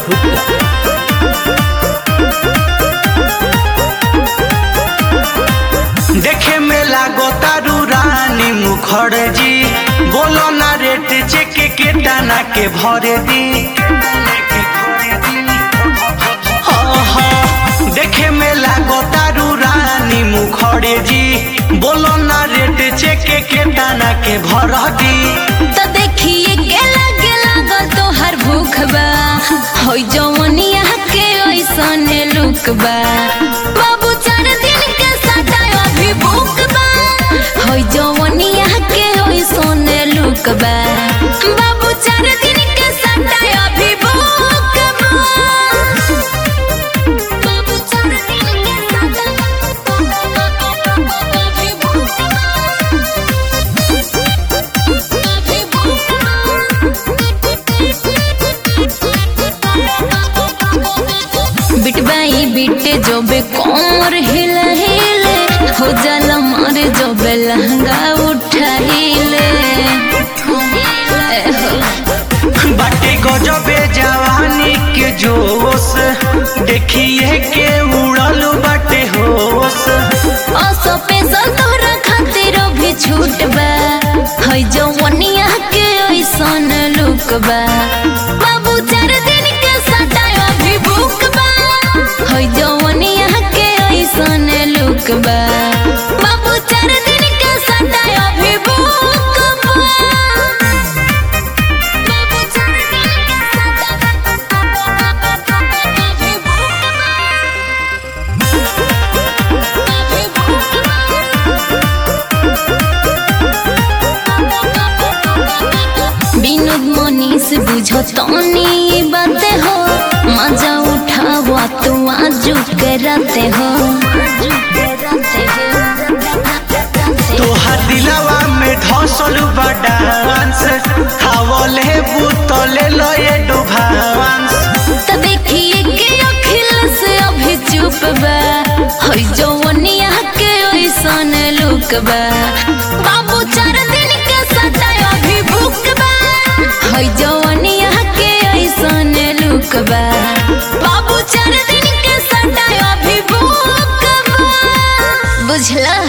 गुप्ता देखे में लागो तारू रानी मुखर्जी बोलो ना रेट चेक के दाना के भरे दी हाँ, हाँ, देखे में लागो तारू रानी मुखर्जी बोलो ना रेट चेक के दाना के भर दी तो देखिए गेला गेला गल तोहर भूख बा होई जवनिया के ओइसन लुक बा बाबू चार दिन के सटाय अभी भूख बा होई जवनिया के ओइसन लुक बा बाबू चार दिन के सटाय अभी भूख बा बाबू चार दिन के सटाय अभी भूख बा बिटबाई बिटे जोबे कोमर हिला हिले हो जाला मारे जोबे लहंगा उठा हिले बाटे गजबे जवानी के जोश देखिए के उड़ल बाटे होश असो पेशल तोहरा खातिर भी छूट बा है जवनिया के ओइसन लुक बा बाबू चार दिन के सटाय अभी भूख बा है जवनिया के ओइसन लुक बा बाबू चार दिन के सटाय अभी भूख बा बाबू चार दिन के सटाय अभी भूख विनोद मनीष बुझो तनी बाते हो मजा उठावा तू आजू के राते हो तोहर दिलवा में धसल बा डांस खावले बुतले लो ये डुभांस तो देखिए के अखिल से अभी चुप बा हई जवनिया के ओइसन लुक बा बाबू चार दिन के सटाय अभी भूख बा हई जवनिया के ओइसन लुक बा बाबू चार दिन के सटाय अभी भूख बा बुझला